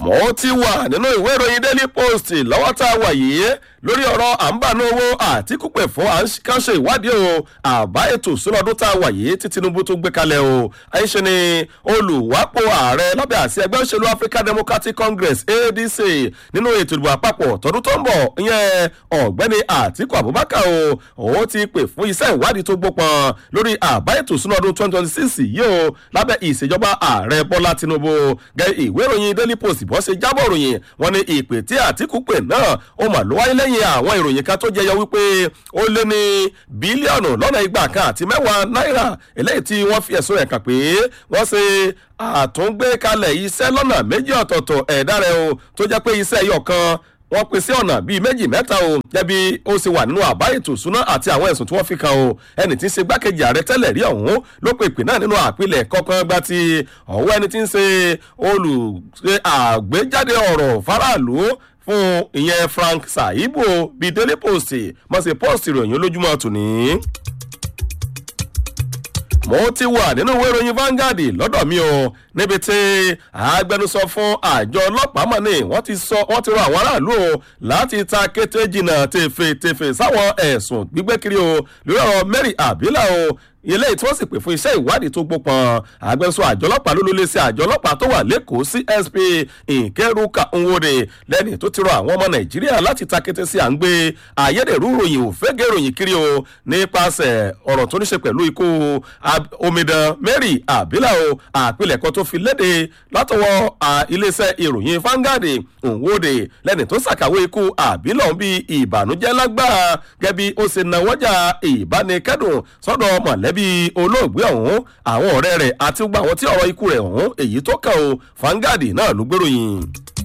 mo ti wà nínú ìwé ìròyìn daily post lọ́wọ́ tá a wà yìí lórí ọ̀rọ̀ à ń bà ní owó àtikúpẹ̀ fún à ń kánṣe ìwádìí o àbá ètò ìṣúná ọdún tá a wà yìí tí tinubu tó gbé kalẹ̀ o àyíṣe ni olùwápò ààrẹ lábẹ́ àṣẹ ẹgbẹ́ òṣèlú african democratic congress adc nínú ètò ìdìbò àpapọ̀ tọdún tó ń bọ̀ ìyẹn ọ̀gbẹ́ni àtiku abubakar o òun ti pè fún iṣẹ́ ìwádìí tó gbópọn lórí àbá ètò ìṣúná ọdún twenty twenty six yìí o lábẹ́ ìṣèjọba ààrẹ bọ́lá tinubu gẹ́ ìwé ìròyìn daily post bọ́ ṣe jábọ̀ ìròyìn wọn ni ìpè tí àtìkù pè náà ó mà ló wáyé lẹ́yìn àwọn ìròyìn kan tó jẹyọ wípé ó lé ní bílíọ̀nù lọ́nà igba kan àti mẹ́wàá náírà eléyìí tí wọ́n fi ẹ̀sùn rẹ̀ kàn pé wọ́n ṣe àtúngbékalẹ̀ iṣẹ́ lọ́nà méjì ọ̀tọ̀ọ̀tọ̀ ẹ̀dá rẹ̀ o tó jẹ́ pé iṣẹ́ ẹyọ kan wọ́n pín sí ọ̀nà bíi méjì mẹ́ta o jẹ́bi ó ṣe wà nínú àbá ètò ìṣúná àti àwọn ẹ̀sùn tí wọ́n fi kan o ẹni tí ń ṣe gbákejì ààrẹ tẹ́lẹ̀ rí ọ̀hún ló pe ìpè náà nínú àpilẹ̀ kọ̀ọ̀kan gba ti ọ̀wọ́ ẹni tí ń ṣe olùṣe àgbéjáde ọ̀rọ̀ faraàlú fún ìyẹn frank saibu bíi daily post mọ̀ sí post ìròyìn olójúmọ́ tòní mo ti wà nínú ìwé ìròyìn Vanguard lọ́dọ̀ mi o níbi tí agbẹnusọ fún àjọ ọlọ́pàá mọ̀ ní wọ́n ti sọ wọ́n ti rọ àwọn aráàlú o láti ta kété jìnnà tèfètèfè sáwọn ẹ̀sùn gbígbé kiri o lórí ọ̀rọ̀ Mary Abila o ilé tí wọ́n sì pè fún iṣẹ́ ìwádìí tó gbópọn agbẹnusọ àjọ ọlọ́pàá ló ló lé sí àjọ ọlọ́pàá tó wà lẹ́kọ̀ọ́ CSP Nkeruka Nwode lẹ́ni tó ti rọ àwọn ọmọ Nàìjíríà láti ta kété sí à ń gbé ayédèrú ròyìn òfégè ròyìn kiri o nípasẹ̀ ọ̀rọ̀ tó ní ṣe pẹ̀lú ikú omidan Mary Abila o àpilẹ̀kọ tó fi léde látọwọ́ iléeṣẹ́ ìròyìn Vanguard Nwode lẹ́ni tó ṣàkàwé ikú Abila bíi ìbànújẹ́ lágbára gẹ́bí ó ṣe nawọ́jà ìbánikẹ́dùn sọ́dọ̀ mọ̀lẹ́bí olóògbé ọ̀hún àwọn ọ̀rẹ́ rẹ̀ àti gbogbo àwọn tí ọ̀rọ̀ ikú rẹ̀ ọ̀hún èyí tó kàn ó Vanguard náà ló gbèròyìn.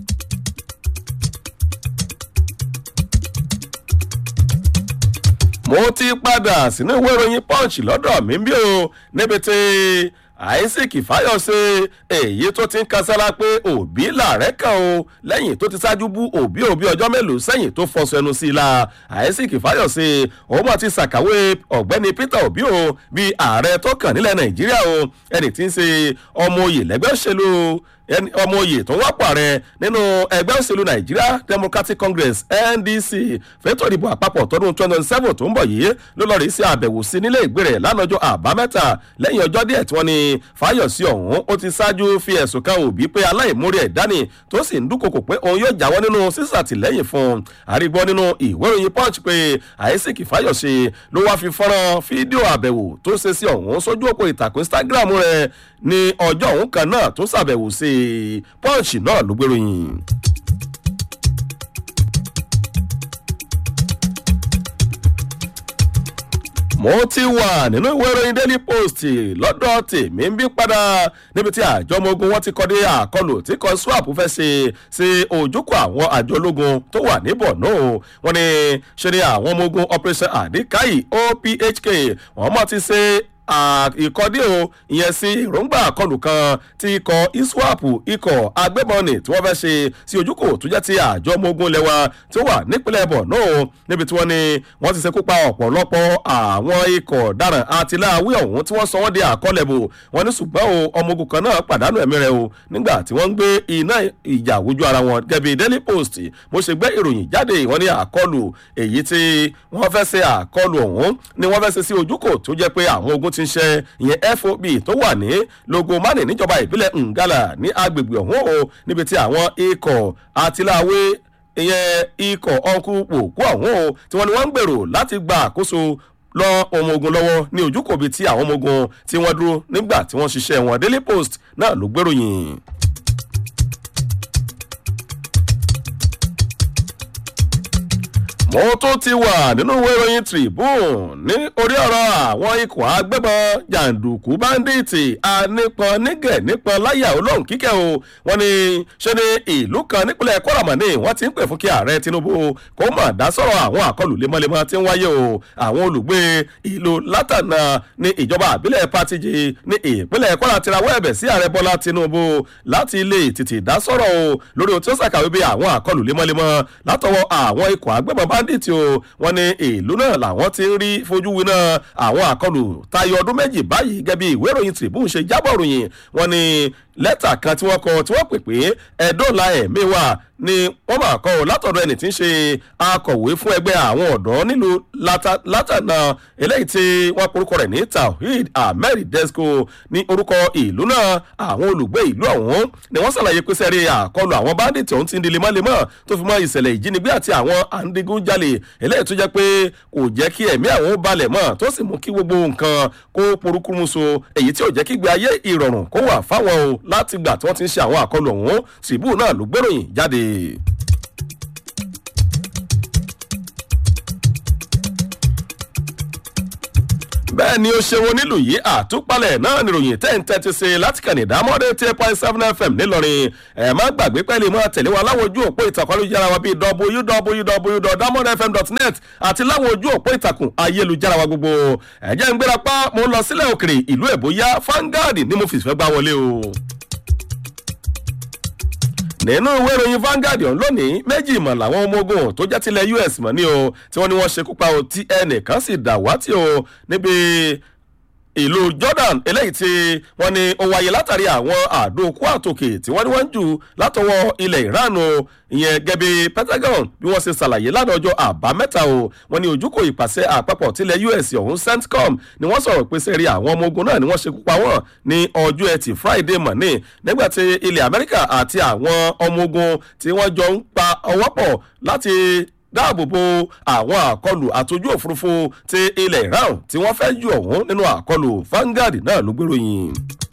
mo ti padà sínú ìwé ìròyìn punch lọ́dọ̀ mi bí o níbi tí isaac fayose èyí tó ti ń kasára pé òbí làárẹ̀ kan o lẹ́yìn tó ti ṣáájú bú òbí òbí ọjọ́ mélòó sẹ́yìn tó fọṣọ ẹnu sí i la isaac fayose òun àti ṣàkàwé ọ̀gbẹ́ni peter obi o bíi ààrẹ tó kàn nílẹ̀ nàìjíríà o ẹni tí ń ṣe ọmọ oyè lẹ́gbẹ́ òṣèlú ọmọ oyè tó wápò ààrẹ nínú ẹgbẹ́ òṣèlú nigeria democratic congress ndc fẹ́tọ̀ ìdìbò àpapọ̀ tọdún twenty twenty seven tó ń bọ̀ yìí ló lọ́ọ́ rí sí àbẹ̀wò sí nílé ìgbé rẹ̀ lánàjọ́ àbámẹ́ta lẹ́yìn ọjọ́ díẹ̀ tí wọ́n ní fáyọ̀sí ọ̀hún ó ti ṣáájú fi ẹ̀sùn kan òbí pé aláìmórí ẹ̀ dání tó sì ń dúnkokò pé òun yóò jáwọ́ nínú sísàtìlẹ́yìn fún un àrígbọ́ nínú ìwé ìròyìn punch pé isaac fáyọ̀sí ló wáá fi fọ́nrán fídíò àbẹ̀wò tó ṣe sí ọ̀hún sójú òpó ìtàkùn instagram rẹ̀ ní ọjọ́ òun kan náà tó ṣàbẹ̀wò sí i punch náà ló gbèròyìn. mo ti wà nínú ìwé ìròyìn daily post lọ́dọ̀ tèmi ń bí padà níbi tí àjọ ọmọ ogun wọn ti kọ́ dé àkọlù tí kan swap fẹ́ ṣe sí ojúkọ àwọn àjọ ológun tó wà ní borno wọn ni ṣe ni àwọn ọmọ ogun operation adikayi ophk wọn mọ̀ ti ṣe ìkọ́dé o ìyẹn sí èròǹgbà àkọlù kan tí ikọ̀ iswap ikọ̀ agbébọnì tí wọ́n fẹ́ ṣe sí ojúkò tó jẹ́ ti àjọ ọmọ ogun lẹ́wà tó wà nípínlẹ̀ borno níbi tí wọ́n ní wọ́n ti ṣekú pa ọ̀pọ̀lọpọ̀ àwọn ikọ̀ dáràn àtìláwí ọ̀hún tí wọ́n sọ wọ́n di àkọlẹ̀bò wọ́n ní ṣùgbọ́n o ọmọ ogun kan náà pàdánù ẹ̀mí rẹ̀ o nígbà tí wọ́n ń gbé iná ìjà wojú ara wọn gẹ́bí daily post mo ṣe gbé ìròyìn jáde wọ́n ní àkọlù èyí tí wọ́n fẹ́ ṣe àkọlù ọ̀hún ni wọ́n fẹ́ ṣe sí ojúkò tó jẹ́ pé àwọn ogun ti ń ṣe ìyẹn fob tó wà ní logomani níjọba ìbílẹ̀ ngala ní agbègbè ọ̀hún o níbi tí àwọn ikọ̀ àtìláwé ìyẹn ikọ̀ ọ̀nkú òkú ọ̀hún o tí wọ́n ní wọ́n ń gbèrò láti gba àkóso lọ ọmọ ogun lọ́wọ́ ní ojúkòbi tí àwọn ọmọ ogun tí wọ́n dúró nígbà tí wọ́n ṣiṣẹ́ wọn daily post náà ló gbèròyìn. mo tún ti wà nínú ìwé ìròyìn tribune ní orí ọ̀rọ̀ àwọn ikọ̀ agbébọn jàǹdùkú báńdíìtì anípọn nígẹ̀ nípọn láyà olóhùn kíkẹ́ o wọ́n ní ṣe ni ìlú kan nípínlẹ̀ kọ́ramọ̀nì wọ́n ti ń pè fún kí ààrẹ tinubu kó mà dá sọ̀rọ̀ àwọn àkọlù lemọ́lemọ́ tí ń wáyé o àwọn olùgbé ìlú látànà ní ìjọba àbílẹ̀ patiji ní ìpínlẹ̀ kọ́ra ti rawọ́ ẹ̀bẹ̀ sí ààrẹ bọ́lá tinubu láti lè tètè dá sọ̀rọ̀ o lórí ohun tí ó ṣàkàwé bí àwọn àkọlù lemọ́lemọ́ látọwọ́ àwọn ikọ̀ agbébọn bá bandit o wọn ní ìlú náà làwọn ti ń rí fojú winá àwọn àkọlù tayọ ọdún méjì báyìí gẹ́gẹ́ bí ìwé ìròyìn tribune ṣe jábọ̀ ròyìn wọn ní lẹ́tà kan tí wọ́n kọ tí wọ́n pè pé ẹ̀dọ́là ẹ̀mí wà ni wọ́n máa kọ́ ọ látọ̀dọ̀ ẹni tí ń ṣe akọ̀wé fún ẹgbẹ́ àwọn ọ̀dọ́ nílùú látànà eléyìí tí wọ́n porúkọ rẹ̀ ní tawhid ahmed desco ní orúkọ ìlú náà àwọn olùgbé ìlú ọ̀hún ni wọ́n ṣàlàyé pé sẹ́rí àkọlù àwọn bandit ọ̀hún ti ń di lemọ́lemọ́ tó fi mọ́ ìṣẹ̀lẹ̀ ìjínigbé àti àwọn andigunjalè eléyìí tó jẹ́ pé kò jẹ́ kí ẹ̀mí àwọn balẹ̀ mọ́ tó sì mú kí gbogbo nǹkan kó porúkúrúmuso èyí tí ò jẹ́ kí gbé ayé ìrọ̀rùn kó wà fáwọn o láti gbà tí wọ́n ti ń ṣe àwọn àkọlù ọ̀hún síbù náà ló gbéròyìn jáde. bẹ́ẹ̀ ni ó ṣe wo nílùú yìí àtúpalẹ̀ náà níròyìn ten thirty sí láti kàní dámọ́dé ten point seven fm nílọrin ẹ̀ má gbàgbé pẹ́ẹ́lí mọ́ tẹ̀lé wa láwọn ojú òpó ìtàkùn ayélujára wa bíi www.damodfm.net àti láwọn ojú òpó ìtàkùn ayélujára wa gbogbo ẹ̀jẹ̀ ń gbéra pa mo ń lọ sílẹ̀ òkèrè ìlú èbóyá fangad ni mo fìfẹ́ gbá wọlé o nínú ìwé ìròyìn Vanguard ọ̀hún lónìí méjì mọ̀ làwọn ọmọ ogun tó jẹ́ tilẹ̀ US mọ̀ ní o tí wọ́n ní wọ́n ṣekú pa o tí ẹnìkan sì dàwátì o níbi ìlú Jordan eléyìí tí wọ́n ní ó wáyé látàrí àwọn àdó okú àtòkè tí wọ́n ní wọ́n ń jù látọwọ́ ilẹ̀ Iran o ìyẹn gẹ́bí Pentagon bí wọ́n ṣe ṣàlàyé lánàá ọjọ́ àbámẹ́ta o wọ́n ní ojúkò ìpàṣẹ àpapọ̀ tilẹ̀ US ọ̀hún CENTCOM ni wọ́n sọ̀rọ̀ pé sẹ́rí àwọn ọmọ ogun náà ni wọ́n ṣekú pa wọ́n ní ọjọ́ ẹtì Friday mọ̀ní nígbà tí ilẹ̀ Amẹ́ríkà àti àwọn ọmọ ogun tí wọ́n jọ ń pa ọwọ́ pọ̀ láti dáàbòbò àwọn àkọlù àtòjú òfurufú ti ilẹ̀ Iran tí wọ́n fẹ́ jù ọ̀hún nínú àkọlù Vanguard náà ló gbéròyìn.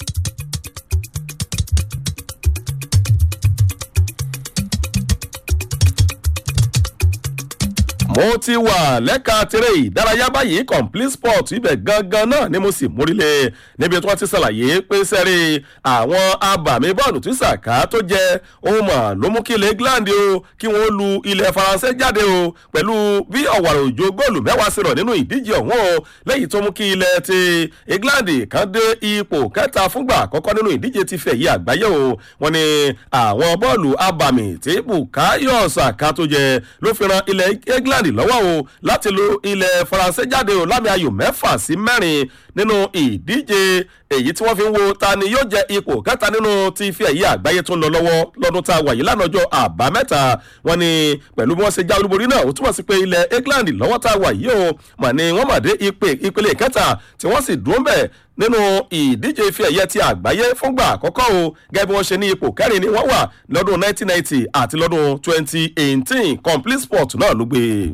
mo ti wà lẹ́ka tirẹ̀ ìdárayá báyìí complete sport ibẹ̀ gangan náà ni mo sì múrílẹ̀ níbi tí wọ́n ti ṣàlàyé pé sẹ́rí àwọn abàmì bọ́ọ̀lù tí sàká tó jẹ́ ohun mọ̀ ló mú kí ilẹ̀ England o kí wọ́n lu ilẹ̀ Faransé jáde o pẹ̀lú bí ọ̀wàrà òjò góòlù mẹ́wàá sí rọ̀ nínú ìdíje ọ̀hún o lẹ́yìn tó mú kí ilẹ̀ ti England kan dé ipò kẹta fúngbà àkọ́kọ́ nínú ìdíje ti fẹ̀yì àgbáyé o wọ́n ní àwọn bọ́ọ̀lù abàmì tí Bukayo Saka tó jẹ ló fi ran ilẹ̀ England England lọ́wọ́ o láti lo ilẹ̀ Faransé jáde o lámì ayò mẹ́fà sí mẹ́rin nínú ìdíje èyí tí wọ́n fi ń wo ta ni yóò jẹ ipò kẹta nínú ti ife ẹ̀yẹ àgbáyé tó ń lọ lọ́wọ́ lọ́dún tá a wà yìí lánàá ọjọ́ àbámẹ́ta wọn ni pẹ̀lú bí wọ́n ṣe já olúborí náà ó túmọ̀ sí pé ilẹ̀ England lọ́wọ́ tá a wà yìí o mà ní wọ́n mà dé ìpele kẹta tí wọ́n sì dúró bẹ̀ nínú ìdíje ife ẹ̀yẹ ti àgbáyé fúngbà àkọ́kọ́ o gẹ́gẹ́ bí wọ́n ṣe ní ipò kẹrin ni wọ́n wà lọ́dún 1990 àti lọ́dún 2018 complete sport náà ló gbé e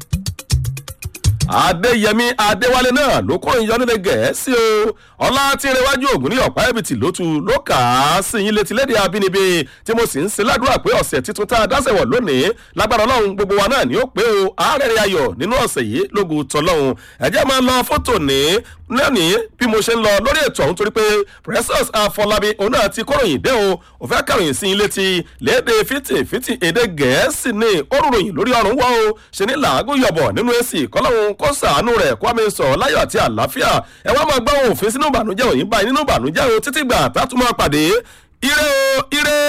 adéyẹmí adéwálé náà ló kó ìyọnilẹ gẹ̀ẹ́sì o ọlá tí ìrẹwájú ògùn ní ọ̀pá ẹ̀bìtì ló tu ló kà á sí yín létí lédè abínibí tí mo sì ń ṣe ládùúrà pé ọ̀sẹ̀ tuntun tá a dáṣẹ̀wọ̀ lónìí lágbára ọlọ́run gbogbo wa náà ni ó pé o àárẹ̀ rẹ̀ ayọ̀ nínú ọ̀sẹ̀ yìí lógun tọ́lọ́run ẹ̀jẹ̀ máa lọ fótò ní lónìí bí mo ṣe ń lọ lórí ètò ọ̀hún torí pé precious afọlábí òun náà ti kóròyìn dé o ò fẹ́ kàròyìn sí yín létí léde fìtì fìtì èdè gẹ̀ẹ́sì ní orúròyìn lórí ọ̀run wọ́ o ṣe ní làágùn yọ̀bọ̀ nínú èsì kọ́lọ́hún kó sàánú rẹ̀ kó àmì sọ̀rọ̀ láyọ̀ àti àlàáfíà ẹ wá máa gbọ́ òfin sínú ìbànújẹ́ òyìnbá nínú ìbànújẹ́ o títí gbà tá a tún máa pàdé ire o ire.